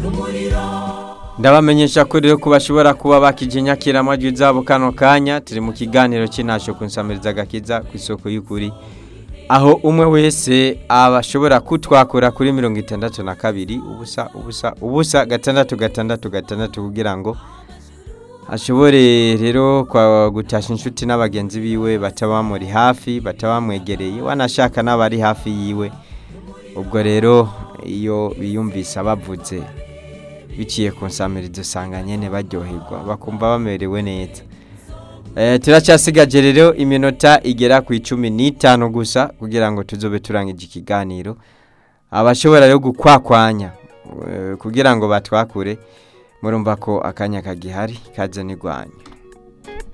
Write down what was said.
ndabamenyesha ko rero ko bashobora kuba bakijenyakira amajwi zabo kano kanya turi mu kiganiro cy'intasho ku nsamiriza agakiza ku isoko y'ukuri aho umwe wese abashobora kutwakura kuri mirongo itandatu na kabiri ubusa ubusa ubusa gatandatu gatandatu gatandatu kugira ngo ashobore rero kwa gutasha inshuti n'abagenzi biwe bataba bamuri hafi bataba bamwegereye wanashaka n'abari hafi yiwe ubwo rero iyo biyumvise abavuze biciye ku nsamirizo usanga nyine baryoherwa bakumva bamerewe neza turacyasigaje rero iminota igera ku icumi n'itanu gusa kugira ngo tuzobe turangije ikiganiro abashobora rero gukwakwanya kugira ngo batwakure murumva ko akanya kagihari kaze n'irwanya